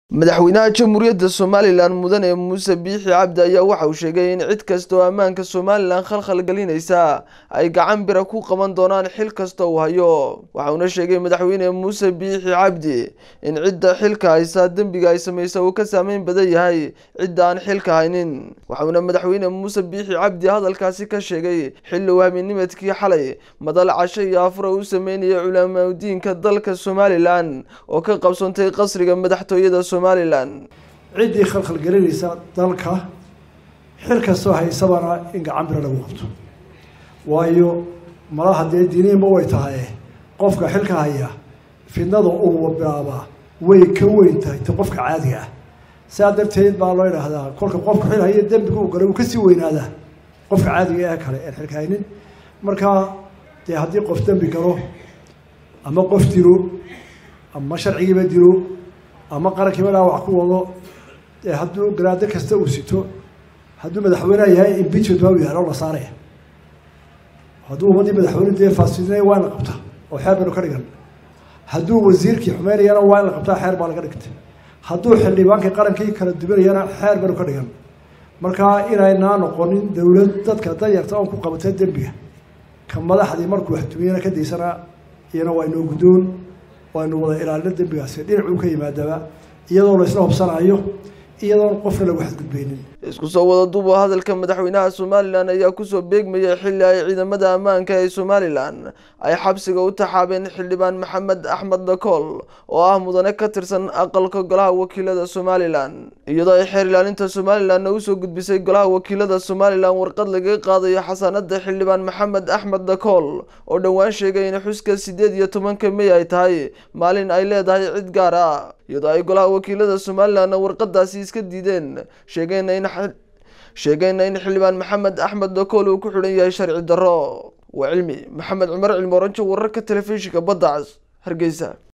madaxweynaha jamhuuriyadda somalilan mudane muuse biixi cabdi ayaa waxa uu sheegay in cid kasta oo ammaanka somalilan khalkhal gelinaysa ay gacan bira ku qaban doonaan xil kasta uu hayo waxauna sheegay madaxweyne muuse biixi cabdi in cidda xilka haysa dembiga ay samaysa uu ka saameyn badan yahay cidda aan xilka haynin waxauna madaxweyne muuse biixi cabdi hadalkaasi ka sheegay xilli uu habeennimadkii xalay madal casho iyo afura u sameynayay culamaudiinka dalka somalilan oo ka qabsantay qasriga madaxtooyada ciddii khalkhal gelinaysa dalka xil kastoo haysabana in gacan bira lagu qabto waayo malaha dee diiniinba way tahay qofka xilka haya fidnada uu bilaabaa way ka weyn tahay ta qofka caadiga ah saa darteed baa loo idhaahdaa kolka qofka xil haya dembiga uu galay uu kasii weynaadaa qofka caadiga ee kale een xilka haynin markaa dee haddii qof dembi galo ama qof dilo ama sharcigiiba dilo ama qarankiiba dhaawac ku wado hadduu garaado kasta uu sito hadduu madaxweyneha yahay impeachment baa u yahay oo la saaraya hadduu ummaddii madaxweyne dee faasidinaya waa in la qabtaa oo xeer baynu ka dhigan hadduu wasiirkii xumeynayana waa in la qabtaa xeer baa laga dhigtay hadduu xildhibaankii qarankii kala duwanayana xeer baynu ka dhigan markaa inaynaa noqonin dowlad dadka danyarta oon ku qabatay dembiga ka madaxdii markuu waxtumiyana ka daysana iyana waa inoo guddoon waynu wada ilaalino dembigaasi dhinacuu ka yimaadaba iyadoo la isla hobsanayo iyadoon qofna lagu xadgudbeynin isku soo wada duubo hadalka madaxweynaha somalilan ayaa kusoo beegmayay xilli ay ciidamada ammaanka ee somalilan ay xabsiga u taxaabeen xildhibaan maxamed axmed dakool oo ah mudane ka tirsan aqalka golaha wakiilada somalilan iyadoo ay xeer ilaalinta somalilanna usoo gudbisay golaha wakiilada somalilan warqad lagaga qaadayo xasaanada xildhibaan maxamed axmed dakool oo dhowaan sheegay in xuska sideed iyo tobanka mey ay tahay maalin ay leedahay cid gaar ah iyadoo ay golaha wakiilada somalilanna warqadaasi iska diideen sheegayna in sheegayna in xildhibaan maxamed axmed dakool uu ku xidhan yahay sharci darro waa cilmi maxamed cumar cilmi oranjo wararka telefishinka badda cas hargeysa